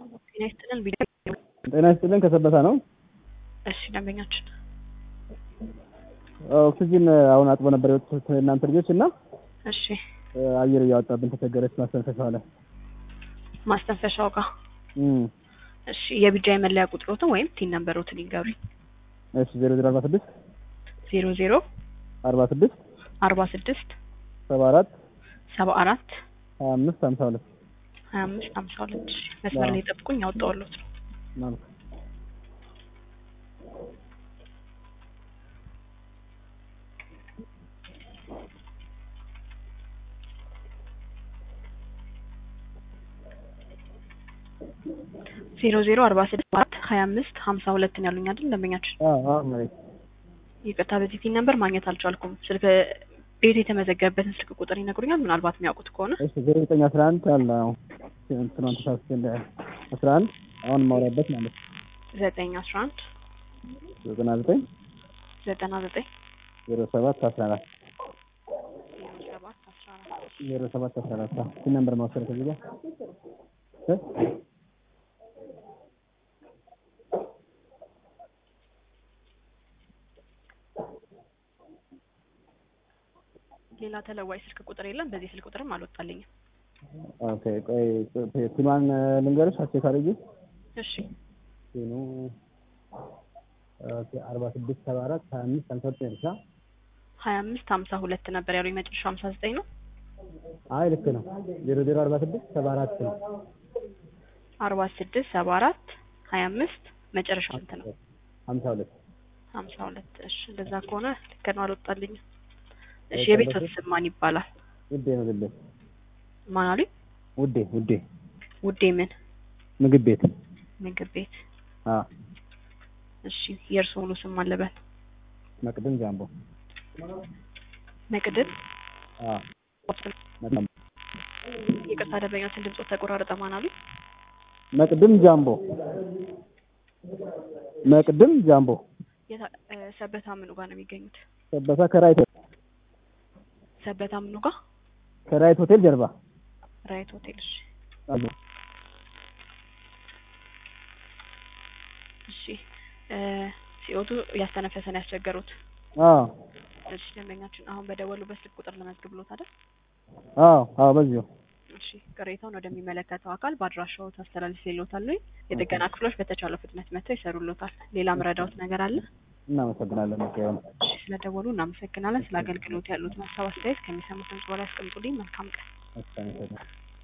ጤና ይስጥልን ቪዲዮ ጤና ይስጥልን ከሰበታ ነው። እሺ ደንበኛችን ኦክሲጂን አሁን አጥቦ ነበር የወጡት እናንተ ልጆች እና እሺ አየር እያወጣብን ተቸገረች ማስተንፈሻው ላይ ማስተንፈሻው ጋር እም እሺ የቢጃ የመለያ ቁጥሮትን ወይም ቲን ነምበሮትን ይንገሩኝ እሺ ዜሮ ዜሮ አርባ ስድስት ዜሮ ዜሮ አርባ ስድስት አርባ ስድስት ሰባ አራት ሰባ አራት ሀያ አምስት ሀምሳ ሁለት ሀያ አምስት ሀምሳ ሁለት እሺ መስመር ላይ ጠብቁኝ ያወጣሁልዎት ነው ማለት ዜሮ ዜሮ አርባ ስድስት አራት ሀያ አምስት ሀምሳ ሁለትን ያሉኝ አይደል ደንበኛችን አዎ አዎ መሬት ይቅርታ በዚህ ቲን ነምበር ማግኘት አልቻልኩም ስልክ ቤት የተመዘገበበትን ስልክ ቁጥር ይነግሩኛል ምናልባት የሚያውቁት ከሆነ እሺ ዜሮ ዘጠኝ አስራ አንድ አለ አዎ እንትናን ተሳስቼ እንደ አስራ አንድ አሁን የማውራበት ማለት ነው ዘጠኝ አስራ አንድ ዘጠና ዘጠኝ ዘጠና ዘጠኝ ዜሮ ሰባት አስራ አራት ዜሮ ሰባት አስራ አራት ዜሮ ሰባት አስራ አራት ስንት ነምበር መውሰድ ከዚህ ጋር እ ሌላ ተለዋጭ ስልክ ቁጥር የለም በዚህ ስልክ ቁጥርም አልወጣልኝም ኦኬ ቆይ ቲኗን ልንገርሽ አቼክ አድርጊ እሺ ቲኑ ኦኬ አርባ ስድስት ሰባ አራት ሀያ አምስት ሀምሳ ዘጠኝ ብቻ ሀያ አምስት ሀምሳ ሁለት ነበር ያሉኝ መጨረሻው ሀምሳ ዘጠኝ ነው አይ ልክ ነው ዜሮ ዜሮ አርባ ስድስት ሰባ አራት ነው አርባ ስድስት ሰባ አራት ሀያ አምስት መጨረሻው ስንት ነው ሀምሳ ሁለት ሀምሳ ሁለት እሺ እንደዛ ከሆነ ልክ ነው አልወጣልኝም እሺ የቤት ስም ማን ይባላል ውዴ ምግብ ቤት ማን አሉኝ ውዴ ውዴ ውዴ ምን ምግብ ቤት ምግብ ቤት አ እሺ የእርስዎ ሙሉ ስም ማን ልበል መቅድም ጃምቦ መቅድም አ መቅድም ይቅርታ ደንበኛችን ድምፆ ተቆራረጠ ማን አሉኝ መቅድም ጃምቦ መቅድም ጃምቦ የታ- እ፣ ሰበታ ምኑ ጋር ነው የሚገኙት ሰበታ ከራይት ሰበታ ምኑ ጋር ከራይት ሆቴል ጀርባ ራይት ሆቴል እሺ አሉ እሺ እ፣ ሲኦቱ እያስተነፈሰን ያስቸገሩት አዎ እሺ ደንበኛችን አሁን በደወሉበት ስልክ ቁጥር ለመዝግብሎት አይደል አዎ አዎ በዚሁ እሺ ቅሬታውን ወደሚመለከተው አካል በአድራሻው ታስተላልፍ ይሎታል ወይ የጥገና ክፍሎች በተቻለው ፍጥነት መጥተው ይሰሩሎታል ሌላ ምረዳውት ነገር አለ እናመሰግናለን መቀየም እሺ ስለደወሉ እናመሰግናለን ስለ አገልግሎት ያሉት ሀሳብ አስተያየት ከሚሰሙት ድምጽ በላይ ያስቀምጡልኝ መልካም ቀን አስተናግደን